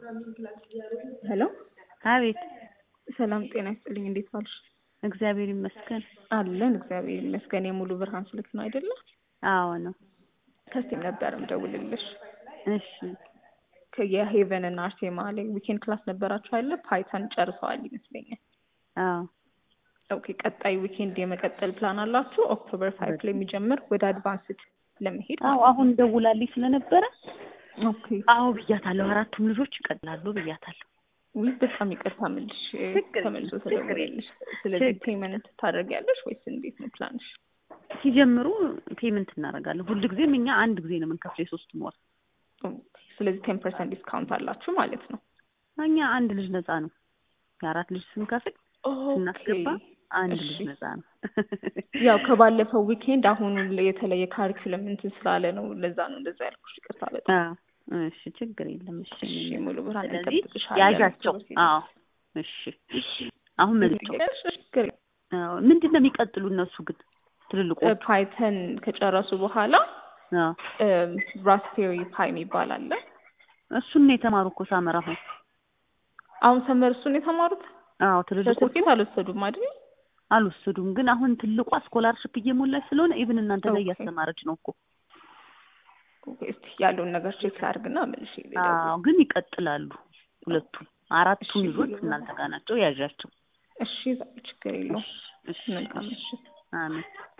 ሄሎ አቤት ሰላም ጤና ይስጥልኝ። እንዴት ዋልሽ? እግዚአብሔር ይመስገን። አለን እግዚአብሔር ይመስገን። የሙሉ ብርሃን ስልክ ነው አይደለ? አዎ ነው። ከስቴም ነበር ምደውልልሽ። እሺ የሄቨን እና አርሴማ ላይ ዊኬንድ ክላስ ነበራችሁ አይደለ? ፓይተን ጨርሰዋል ይመስለኛል። አዎ ኦኬ ቀጣይ ዊኬንድ የመቀጠል ፕላን አላችሁ? ኦክቶበር ፋይቭ ላይ የሚጀምር ወደ አድቫንስድ ለመሄድ አዎ አሁን ደውላልኝ ስለነበረ ኦኬ አዎ ብያታለሁ። አራቱም ልጆች ይቀጥላሉ ብያታለሁ። ውይ በጣም ይቅርታ ምልሽ ችግር ተመልሶ የለም፣ ችግር ተደወለልሽ። ስለዚህ ችግር ፔመንት ታደርጊያለሽ ወይስ እንዴት ነው ፕላንሽ? ሲጀምሩ ፔመንት እናደርጋለን። ሁል ጊዜም እኛ አንድ ጊዜ ነው የምንከፍለው የሶስቱም ወር። ስለዚህ ቴን ፐርሰንት ዲስካውንት አላችሁ ማለት ነው። እኛ አንድ ልጅ ነፃ ነው። የአራት ልጅ ስንከፍል ስናስገባ አንድ ልጅ እሺ። ነፃ ነው። ያው ከባለፈው ዊኬንድ አሁን የተለየ ካሪኩለም እንትን ስላለ ነው። ለዛ ነው እንደዛ ያልኩሽ። ይቅርታ በጣም አዎ እሺ፣ ችግር የለም። እሺ እሺ። ሙሉ ብርሃን ስለዚህ እንጠብቅሻለን። ያዣቸው። ኦክቶበር አዎ እሺ፣ እሺ። አሁን መዝቸው ችግር አዎ ምንድን ነው የሚቀጥሉ እነሱ ግን ትልልቁ ፓይተን ከጨረሱ በኋላ አዎ ራስፔሪ ፓይ የሚባል አለ። እሱን ነው የተማሩ እኮ ሳመር አሁን አሁን ሰመር እሱን የተማሩት አዎ ትልልቆቹ ሰርቲፊኬት አልወሰዱም አይደል? አልወሰዱም። ግን አሁን ትልቋ ስኮላርሽፕ እየሞላች ስለሆነ ኢቭን እናንተ ላይ ኦኬ። እያስተማረች ነው እኮ። እስቲ ያለውን ነገር ቼክ ላድርግና መልሽ አዎ ግን ይቀጥላሉ ሁለቱም አራቱም እሺ፣ ልጆች ይሁን። እናንተ ጋር ናቸው። ያዣቸው። እሺ ችግር የለውም። እሺ፣ መልካም ምሽት። አሜን።